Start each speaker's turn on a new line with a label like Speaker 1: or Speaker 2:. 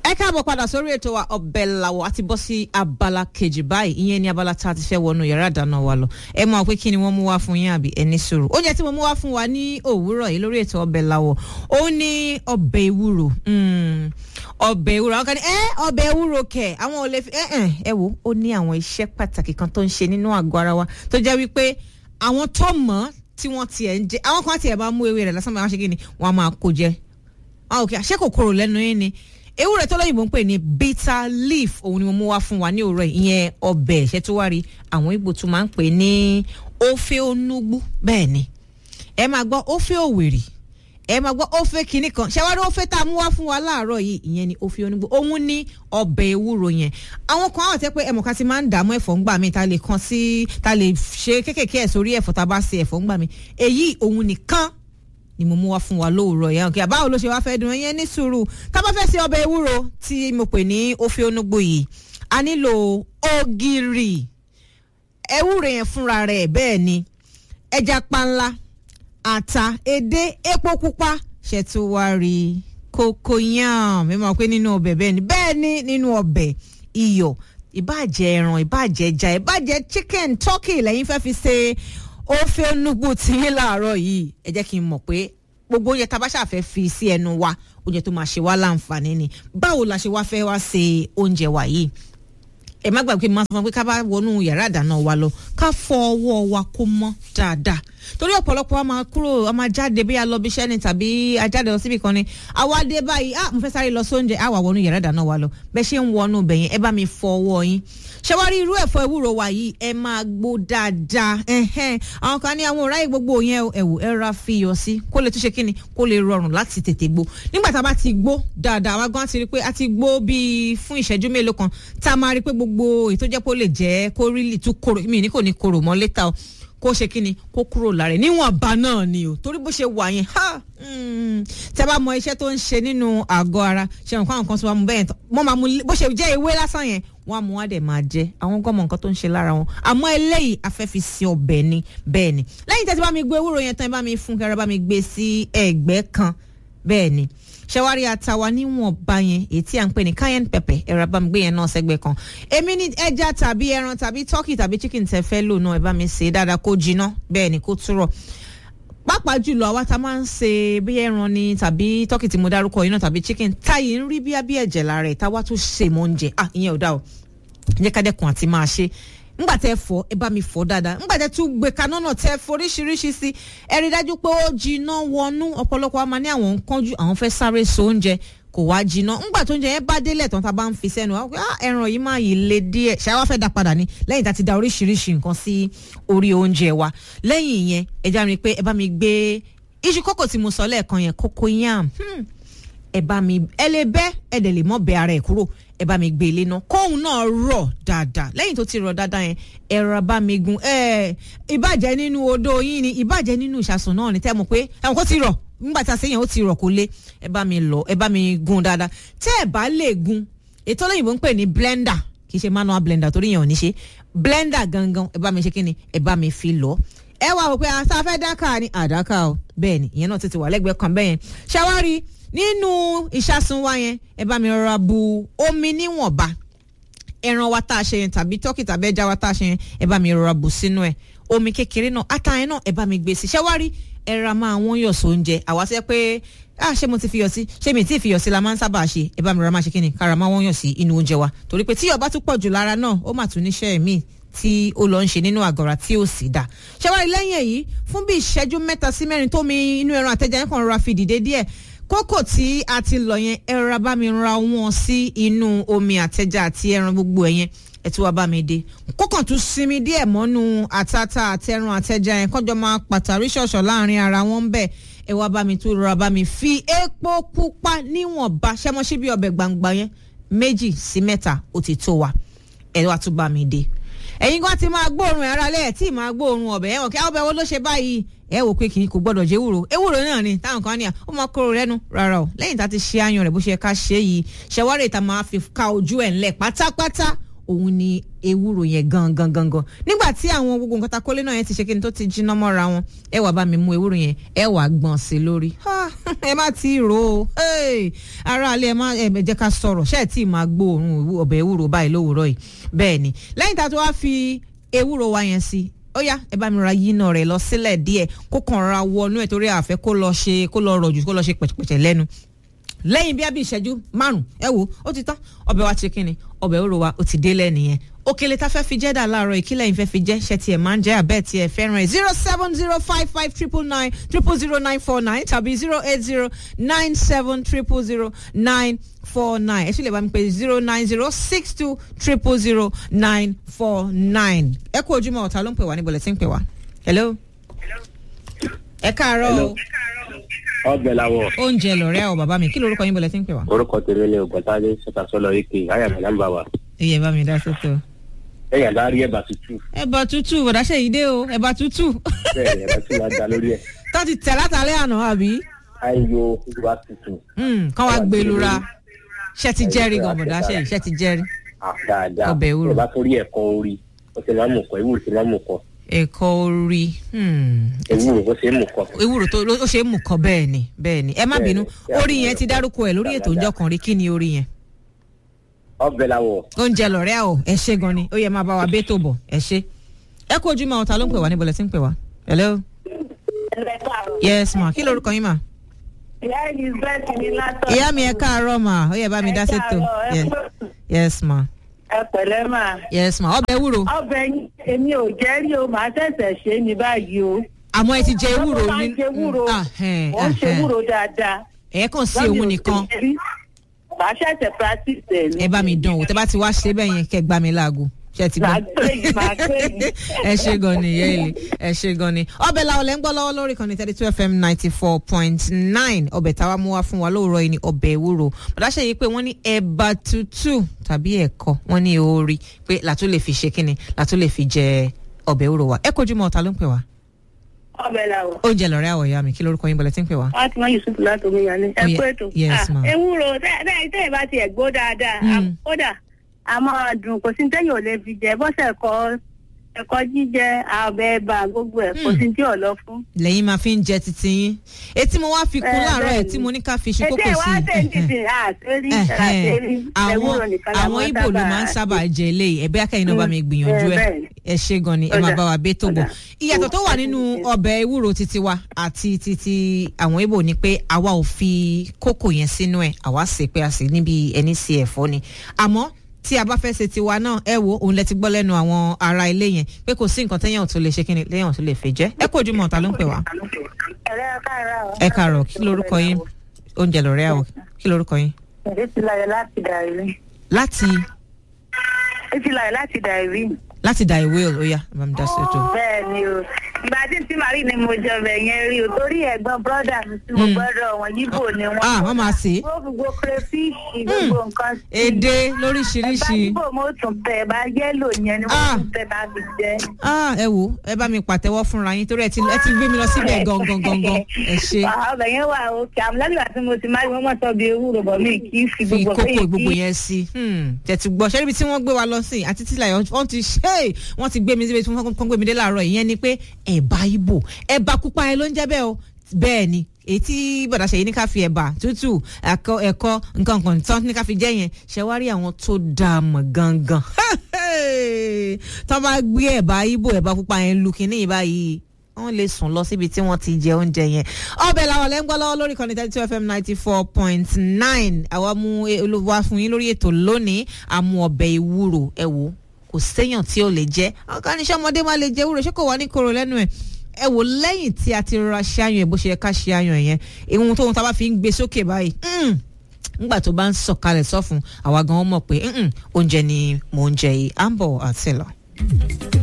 Speaker 1: ẹ káàbọ̀ padà sórí ètò wa ọbẹ̀ làwọ̀ àti bọ́ sí abala kejì báyìí ìyẹn ní abala tá a ti fẹ́ wọnú yàrá ìdáná wa lọ ẹ mọ̀ pé kí ni wọ́n mú wá fún yín àbí ẹni sòrò oúnjẹ tí mo mú wá fún wa ní òwúrọ̀ yìí lórí ètò ọbẹ̀ làwọ̀ ó ní ọbẹ̀ ewúro ọbẹ̀ ewúro àwọn kan ní ẹ ọbẹ̀ ewúro kẹ̀ àwọn ò lè fi ẹ ẹ wo ó ní àwọn iṣẹ́ pàtàkì kan tó ń ṣe nínú àgọ́ ara wa tó jẹ́ wípé àwọn tó mọ̀ tí wọ́n tiẹ̀ ń jẹ àwọn kan tiẹ̀ bá mú ewé rẹ̀ lásán máa ṣe kí ni wọ́n á máa kó jẹ àwọn òkè àṣẹ kòkòrò lẹ́nu yín ni ewúrẹ́ tó lóyìnbó ń pè ní bitter leaf òun ni mo mú wá fún wa ní òwúrọ̀ yìí ìyẹn ọbẹ̀ ẹ̀ṣẹ́ tó wá rí àwọn Ìgbò tún máa ń pè ní ofe onugbu bẹ́ẹ̀ ni ẹ máa gbọ́ ofe òwèrì ẹ máa gbọ́ ofe kìíní kan ṣé wàá rí ofe tá a mú wá fún wa láàárọ̀ yìí ìyẹn ni ofe onugbu òun ní ọbẹ̀ ewúro yẹn àwọn kan àwọn tẹ́ pé ẹmọ̀ká ti máa ń dààmú ẹ̀fọ́ ńgbà mi ta lè kan sí ta lè ṣe kékèké ẹ̀ sórí ẹ̀fọ́ tá a bá ṣe ẹ̀fọ́ ńgbà mi èyí òun nìkan ni mo mú wá fún wa lóòrọ̀ yẹn kí àbáwo ló ṣe wá fẹ́ dùn ẹyẹn ní sùúrù tá a bá fẹ́ ṣe ọbẹ̀ ewúro tí mo pè ní ofe onugbo yìí a nílò ògìrì ewúro yẹn fúnra rẹ̀ bẹ́ẹ̀ ni ẹja panla ata edé epo pupa ṣètùwárí cocoyam mi mọ̀ pé nínú ọbẹ̀ bẹ́ẹ̀ ni bẹ́ẹ̀ ni nínú ọbẹ̀ iyọ̀ ìbàjẹ́ ẹran ìbàjẹ́ ẹja ìbàjẹ́ chicken turkey lẹ́yìn fẹ́ fi ṣe ó fẹ́ nùgbò tí yín láàárọ̀ yìí ẹ jẹ́ kí n mọ̀ pé gbogbo oúnjẹ tá a bá ṣàfẹ́ fi sí ẹnu wa oúnjẹ tó máa ṣe wá láǹfààní ni báwo la ṣe wá fẹ́ wá ṣe oúnjẹ wa yìí ẹ má gbàgbé máa sọ fún pé ká bá wọnú yàrá ìdáná wa lọ ká fọ ọwọ́ wa kó mọ́ dáadáa torí ọ̀pọ̀lọpọ̀ a máa kúrò a máa jáde bí a lọ bí iṣẹ́ ni tàbí a jáde lọ síbì kan ni àwa dé báyìí ah mo fẹ́ sáré lọ sóúnjẹ àwa wọnú yàrá ìdáná wa lọ bẹ́ẹ̀ ṣe ń wọnú bẹ̀yẹn ẹ bá mi fọ ọwọ́ yín ṣẹwárí irú ẹ̀fọ́ ewúro wa yìí ẹ máa gbó dáadáa àwọn kan ní àwọn ọ̀ráyè gbogbo yẹn ẹ̀wò ẹ ra fi yọ sí kó lè tún ṣe kíni kó lè rọrùn láti tètè gbó nígbà tá a bá ti gbó dáadáa àwa gan ti rí pé a ti gbó bíi fún ìṣẹ́jú mélòó kan tá a máa rí pé gbogbo èyí tó jẹ́ pé ó lè jẹ́ kó rí lì tún kóró mi ní kò ní kóró mọ́ létà o kó ṣe kíni kó kúrò lára ẹ̀ níwọ̀nba náà ni o torí bó ṣe wà yẹn ha tẹ́ bá mọ iṣẹ́ tó ń ṣe nínú àgọ́ ara ṣe nǹkan àwọn kan tó wà mú bẹ́ẹ̀ wọ́n máa mú bó ṣe jẹ́ ewé lásán yẹn wọ́n á mú wá dẹ̀ máa jẹ àwọn gọ́mọ nǹkan tó ń ṣe lára wọn àmọ́ eléyìí afẹ́fi sí ọbẹ̀ ni bẹ́ẹ̀ ni lẹ́yìn tẹ́tí bá mi gbé ewúro yẹn tán ẹ bá mi fún kẹrẹ bá mi gbé sí ẹ̀gbẹ́ kan bẹ́ẹ̀ ni ṣẹwárí àtàwa níwọ̀nba yẹn èyí tí à ń pè ní cayenne pepper ẹ̀rọ bá mi gbé yẹn náà sẹ́gbẹ́ kan èmi ní ẹja tàbí ẹran tàbí turkey tàbí chicken tẹ́ fẹ́ lò náà ẹ bá mi sè é dáadáa kó jiná bẹ́ẹ̀ ni kó túrọ̀ pàápàá jùlọ àwa tá a máa ń ṣe bí ẹran ni tàbí turkey tí mo dárúkọ yìí náà tàbí chicken táyì ń rí bí abí ẹ̀jẹ̀ lára ẹ̀ táwa tún ṣe mọ́ oúnjẹ ah ìyẹn ò dá o jẹ́ ká dẹ́kun àti máa ṣe ngbà tẹ fọ ẹ bá mi fọ dáadáa ngbà tẹ tún gbé kaná náà tẹ foríṣiríṣi sí ẹ rí dájú pé ó jiná wọnú ọ̀pọ̀lọpọ̀ a máa ní àwọn nǹkanjú àwọn fẹ́ sáré so oúnjẹ kò wá jiná ngbà tó oúnjẹ yẹn bá délẹ̀ tán tá a bá ń fi sẹ́nu ah ẹran yìí máa yìí le díẹ̀ ṣáà wá fẹ́ dá padà ní lẹ́yìn tá a ti da oríṣiríṣi nǹkan sí orí oúnjẹ wa lẹ́yìn yẹn ẹ já mi pé ẹ bá mi gbé iṣu kókò tí mo sọ lẹ́ẹ̀kan yẹn kókó yam ẹ bá mi ẹ lè bẹ́ ẹ dẹ̀ lè mọ́ bẹ ara ẹ̀ kúrò ẹ bá mi gbé ilé náà kóhun náà rọ̀ dáadáa lẹ́yìn tó ti rọ̀ dáadáa yẹn ẹ ra bá mi gun ẹ ìbàjẹ́ nínú odó yín ni ìbàjẹ́ nínú ìṣàsùn náà ni tẹ́ mọ̀ pé ẹ̀wọ̀n kó ti rọ̀ nígbà tí a ṣe yẹn ó ti rọ̀ kó lé ẹ bá mi lọ ẹ bá mi gun dáadáa tẹ́ ẹ bá lè gun ètò olóyìnbó ń pè ní blender kì í ṣe manual blender torí yẹn ò ní ṣe blender gangan ẹ bá mi ṣe kí ni ẹ bá mi fi lọ ẹ wá wò pé àṣà fẹ́ dákà ni àdákà o bẹ́ẹ̀ ni ìyẹn náà ti ti wà lẹ́gbẹ̀ẹ́ kan bẹ́ẹ̀ yẹn ṣàwárí nínú ìṣàsùn wa yẹn ẹ bá mi rọra bu omi níwọ̀nba ẹran wa tá a ṣe yẹn tàbí tọ́kì tàbí ẹja wa tá a ṣe yẹn ẹ bá mi rọra bù sínú ẹ omi kékeré náà ata yẹn náà ẹ bá mi gbé sí ṣẹ́wárí ẹ ra máa wọ́n yọ̀ sóúnjẹ àwa sẹ́ pé ah ṣé mo ti fi yọ̀ sí ṣé mi ti fi yọ̀ sí la máa ń sábà ṣe ẹ bá mi rọra máa ṣe kí ni kára máa wọ́n yọ̀ sí inú oúnjẹ wa torí pé tí yọ̀ bá tún pọ̀ jù lára náà ó mà tún níṣẹ́ míì tí ó lọ ń ṣe nínú àgọ́ra tí ó sì dá ṣẹ́wárí lẹ́yìn èyí fún bí ìṣẹ́jú mẹ́ta sí mẹ́rin tó mi inú ẹran àtẹ̀jẹ̀ yẹn kàn rọra fi dìde díẹ̀ kókò tí a ti lọ yẹn ẹ rọra bá mi ra wọn sí inú omi àtẹja àti ẹran gbogbo ẹ yẹn ẹ tí wàá bá mi dé kókàn tún sinmi díẹ̀ mọ́nú àtàtà àtẹran àtẹja yẹn kọjọ máa pàtàrí ṣọ̀ṣọ̀ láàrin ara wọn ń bẹ̀ ẹ wá bá mi tún rọra bá mi fi epo pupa níwọ̀nba ṣẹ́mọ́sí bí ọbẹ̀ gbangba yẹn méjì sí mẹ́ta ó ti tó wa ẹ wá tún bá mi dé ẹ̀yin kan ti máa gbóòórùn ara lẹ́yìn tí máa gbóòórùn ọbẹ̀ ẹ̀wọ̀n kí ọbẹ̀ wo ló ṣe báyìí ẹ wò pé kì í kò gbọ́dọ̀ jẹ́ ewúro ewúro náà ni táwọn kan ní à ó máa kóró rẹ́nu rárá o lẹ́yìn tá a ti ṣe ayan rẹ̀ bó ṣe ká ṣe yìí ṣẹwárẹ̀ tá a máa fi ka ojú ẹ̀ ńlẹ̀ pátápátá òun ni ewúro yẹn gangan gangan nígbà tí àwọn gbogbo nǹkan takólé náà yẹn ti ṣe kí ni tó ti jiná mọ́ra wọn ẹ wàá bá mi mú ewúro yẹn ẹ wàá gbọ̀n sí lórí ẹ má ti rò ó ara alẹ́ ẹ má ẹ jẹ́ ká sọ̀rọ̀ ṣe é tí ì máa gbóòórùn ọbẹ̀ ewúro báyìí lówùúrọ̀ yìí bẹ́ẹ̀ ni lẹ́yìn tá a tó wá fi ewúro wa yẹn sí ó yá ẹ bá mi ra yínà rẹ̀ lọ sílẹ̀ díẹ̀ kó kàn ra wọnú ẹ̀ torí àfẹ́ kó lọ ṣe kó lọ rọ̀jù kó lọ ṣe pẹ̀tẹ̀pẹ̀tẹ̀ lẹ́nu lẹ́yìn bí a bí ìṣẹ́jú márùn ẹ wo ó ti tán ọbẹ̀ wa ti kíni ọbẹ̀ òrò wa ó ti délẹ̀ nìyẹn òkèlè tá fẹ́ fi jẹ́ dà láàárọ̀ ìkílẹ̀ yìí fẹ́ fi jẹ́ ṣe tiẹ̀ máa ń jẹ́ àbẹ́ tiẹ̀ fẹ́ràn ẹ̀ zero seven zero five five triple nine triple zero nine four nine tàbí zero eight zero nine seven triple zero nine four nine ẹ sì lè bá mi pè zero nine zero six two triple zero nine four nine ẹ kú ojúmọ́ ọ̀tá ló ń pè wá níbo lẹ ti ń pè wá hello ẹ káàárọ̀ o
Speaker 2: ọbẹ̀ làwọ̀.
Speaker 1: oúnjẹ lọ̀rẹ́ àwọn bàbá mi kí lorúkọ yín bọ̀lẹ̀ tí ń pè wá.
Speaker 2: orúkọ tèmi ni ògbọ́ntàdé sọ́tàsọ́lọ ike ayàmì nàmbà wa.
Speaker 1: iye bá mi dá sọ́tọ̀.
Speaker 2: ẹ̀yà bá rí ẹ̀bà tútù.
Speaker 1: ẹ̀bà tútù bọ̀dá ṣe yìí dé o ẹ̀bà tútù.
Speaker 2: bẹ́ẹ̀ ẹ̀bà tí wàá da lórí ẹ̀.
Speaker 1: tó ti tẹ̀ látàlẹ́ àná àbí.
Speaker 2: ayo ìwà tútù.
Speaker 1: kán wá gbé lura ṣe ti jẹ́rìí gan bọ̀dá ṣe yìí ṣe ti jẹ́rìí.
Speaker 2: dáadáa
Speaker 1: ọbẹ̀ ewúro.
Speaker 2: ìbá tó rí ẹ̀kọ́ orí ó ti máa mú kọ ewúro ti máa mú kọ.
Speaker 1: ẹ̀kọ́ orí.
Speaker 2: ewúro ó ṣe é mú kọ.
Speaker 1: ewúro tó ó ṣe é mú kọ bẹ́ẹ̀ ni bẹ́ẹ̀ ni ẹ má bínú orí yẹn ti dárúkọ ẹ̀ lórí ètò ìjọ kan rí kí ni orí yẹn.
Speaker 2: ọbẹ̀ làwọ̀.
Speaker 1: oúnjẹ lọ̀rẹ́ àwọ̀ ẹ ṣe gan ni ó yẹ máa bá wa bẹ́ẹ̀ tó bọ̀ ẹ ṣe. ẹ kú ojúmọ́ ọ̀tá ló ń pè wá níbo lẹ ti ń pè wá. hello. yes ma kí lorúkọ yín ma.
Speaker 3: ìyá elizabeth ní látọ̀.
Speaker 1: ìyá mi ẹ káàárọ̀ ma ó yẹ bá mi dá sétò.
Speaker 3: ẹ
Speaker 1: yes ma.
Speaker 3: ẹ pẹ̀lẹ́ mà.
Speaker 1: yes ma ọbẹ̀ ewúro.
Speaker 3: ọbẹ̀ yín èmi ò jẹ́ rí o màá ṣẹ̀ṣẹ̀ ṣe é ní báyìí o.
Speaker 1: àmọ́ ẹ ti jẹ ewúro
Speaker 3: ní. wọ́n ṣe ewúro wọ́n ṣe ewúro dáadáa.
Speaker 1: ẹ kàn sí òun nìkan.
Speaker 3: màá ṣẹ̀ṣẹ̀ practice ẹ̀ ní.
Speaker 1: ẹ bá mi dán o tẹ bá ti wá ṣe bẹ́ẹ̀ yẹn kẹ́ gbá mi láago ṣe ti gbọ́. ẹ ṣe gan ni yéèlì ẹ ṣe gan ni. ọbẹ̀ làwọn lẹ́ ń gbọ́ lọ́wọ́ lórí kan ní thirty two fm ninety four point nine ọbẹ̀ táwa mú wá fún wa lóòrọ̀ yìí ni ọbẹ̀ ewúro bàdá ṣe yìí pé wọ́n ní ẹ̀bà tútù tàbí ẹ̀kọ́ wọ́n ní orí pé làtó lè fi ṣe kíni làtó lè fi jẹ ọbẹ̀ ewúro wa ẹ kojú mọ́ ọ̀tá ló ń pè wá.
Speaker 3: ọbẹ̀ làwọ̀.
Speaker 1: oúnjẹ lọ̀rẹ́ àwọ̀ ìyá mi kí lórúkọ yín bọ̀lẹ̀ tí ń pè wá.
Speaker 3: fatima yusuf láti omi yàrá ẹ kú ètò.
Speaker 1: yes ma.
Speaker 3: ewúro tẹ́ ẹ bá tiẹ̀ gbó dáadáa kódà a máa dùn kò sí téèyàn ò lè fi jẹ bọ́sẹ̀ ẹ̀kọ́ ẹ̀kọ́ jíjẹ àbẹ̀ ẹ̀bà gbogbo ẹ̀ kò sí tí ò lọ fún.
Speaker 1: lẹ́yìn máa fi ń jẹ titi yín etí mo wá fi kún láàárọ̀ ẹ̀ tí mo ní ká fi ṣe kókò sí.
Speaker 3: ètè wa tẹ̀ ń dìde àṣírí àṣírí ewúro nìkan la
Speaker 1: àwọn ibo ló máa ń sábà jẹ eléyìí ẹ̀bẹ́ akẹ́yìn náà bá mi gbìyànjú ẹ̀ ẹ ṣe gan ni ẹ máa bá wa bẹ́ tó bọ̀. ìyàtọ̀ tó wà nínú ọbẹ̀ ewúro titi wa àti titi àwọn ibo ni pé àwa ò fi kókò yẹn sínú ẹ̀ àwa sè pé a sì níbi ẹni sí ẹ̀fọ́ ni àmọ́ tí a bá fẹ́ ṣe tiwa náà ẹ wo òun lẹ ti gbọ́ lẹ́nu àwọn ará ilé yẹn pé kò sí nǹkan téèyàn tó lè ṣe kíni téèyàn tó lè fi jẹ́ ẹ kó ojúmọ́ ọ̀tá ló ń pè wá. ẹ káàárọ̀ kí lorúkọ yín oúnjẹ lọ́rẹ́ àwọ̀ kí lorúkọ yín.
Speaker 3: ìfìlàyẹ láti dàrí.
Speaker 1: láti.
Speaker 3: ìfìlàyẹ láti dàrí.
Speaker 1: láti dà ìwé ó yá bá mi dá sí ètò.
Speaker 3: bẹ́ẹ̀ ni o ìgbà tí tí màrí ni mo jẹ ọbẹ̀ yẹn rí o torí ẹ̀gbọ́n bọ́dà mi tí mo gbọ́dọ̀ wọn yíbò ni wọ́n.
Speaker 1: ah wọ́n máa sè é.
Speaker 3: gbogbo crayfish gbogbo nǹkan sí.
Speaker 1: èdè lóríṣiríṣi.
Speaker 3: ẹ̀bá yíbò mo tún bẹ̀ ẹ̀bá yẹ́lò yẹn ni wọ́n tún bẹ̀ bá fi jẹ.
Speaker 1: ah ẹ wo ẹ bá mi pàtẹ́wọ́ fúnra yín torí ẹ ti ẹ ti gbé mi lọ síbẹ̀ gangan gangan ẹ ṣe.
Speaker 3: ọbẹ̀ yẹn wà òkè àmúlẹ́gbẹ̀ẹ́ àti mo ti máa wọ́n mọ̀ sọ bí ewúro bọ̀ mí kì í fi
Speaker 1: fi
Speaker 3: gbogbo
Speaker 1: kókó gbogbo yẹn sí tẹ̀tù gbọ́ ṣẹ́ríbi tí wọ́n gbé wa lọ sí àti tí láyọ̀ wọ́n ti ṣe wọ́n ti gbé mi síbi tí wọ́n kọ́ gbé mi dé láàárọ̀ ìyẹn ni pé ẹ̀bà ibo ẹ̀bà pupa yẹn ló ń jẹ́ bẹ́ẹ̀ o bẹ́ẹ̀ ni èyí tí bọ̀dà ṣèyí ní ká fi ẹ̀bà tútù ẹ̀kọ́ ẹ̀kọ́ nǹkan kan tán ní ká fi jẹ́ yẹn ṣe wá rí àwọn tó dáa mọ̀ gangan tó bá gbé ẹ̀bà ibo ẹ̀bà pupa yẹn lu kínní yìí báyìí wọ́n lè sùn lọ síbi tí wọ́n ti jẹ oúnjẹ yẹn ọbẹ̀ làwọn lẹ́ ń gbọ́ lọ́wọ́ lórí kan ní thirty two fm ninety four point nine àwa mú olùwà fún yín lórí ètò lónìí àmú ọbẹ̀ ìwúrò ẹ wò kò séèyàn tí ò lè jẹ ọkàn níṣẹ́ ọmọdé máa lè jẹ ewúro ṣé kò wá ní koro lẹ́nu ẹ̀ ẹ wò lẹ́yìn tí a ti rọra ṣe àyàn ẹ̀ bó ṣe yẹ ká ṣe àyàn yẹn ìhun tóun tá a bá fi ń gbé sókè báyìí nígbà tó bá ń sọ̀kalẹ̀ sọ́fun àwa gan-an mọ̀ pé oúnjẹ ni mò ń jẹ yìí à ń bọ̀ àti lọ.